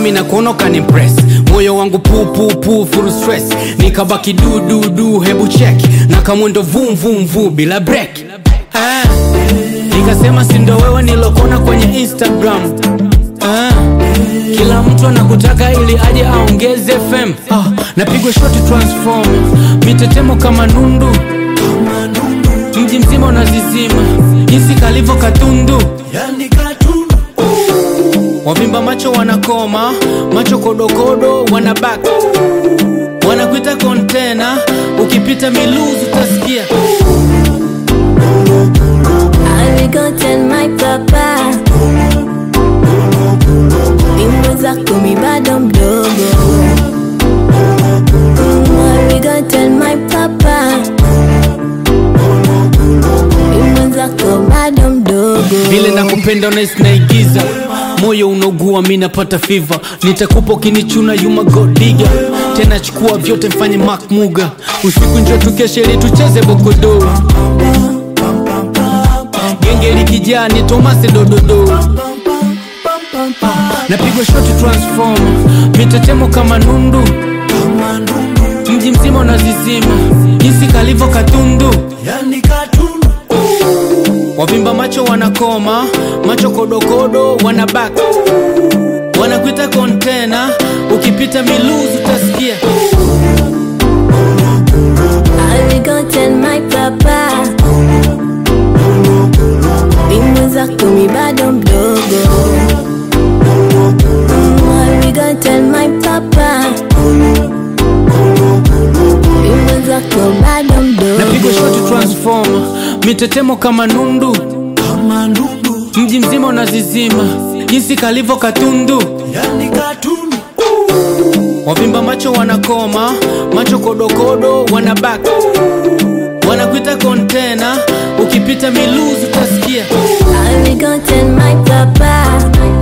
mi nakuona ukanimpress moyo wangu pupupu full stress nikabaki dududu hebu check na kamwendo vumvumvu bila break ah, nikasema sindo wewe nilokona kwenye instagram ah, kila mtu anakutaka ili aje aongeze fm ah, napigwa shoti transform mitetemo kama nundu mji mzima unazizima jinsi kalivyo katundu yani katundu wavimba macho wanakoma macho kodokodo wanabak wanakuita kontena ukipita miluzi utasikia I will go tell my papa Bimbo zako mi bado mdogo Mm, I will go tell my papa Bimbo zako bado mdogo vile nakupenda unahisi naigiza moyo unaugua mi napata fiva nitakupa ukinichuna yuma godiga tena chukua vyote mfanye mak muga usiku njo tukeshe ili tucheze bokodo genge likijaa ni tomase dododo napigwa shoti transform mitetemo kama nundu mji mzima unazizima jinsi kalivyo katundu yani katundu wavimba macho wanakoma macho kodokodo wanabak wanakuita kontena ukipita miluzi utasikia I will go tell my papa Bimbo zako mi bado mdogo Mm, I will go tell my papa Bimbo zako bado napigwa shoti mdogo transform mitetemo kama nundu kama ndundu mji mzima unazizima jinsi kalivyo katundu yani katundu wavimba macho wanakoma macho kodokodo wanabak wanakuita kontena ukipita miluzi utasikia I will go tell my papa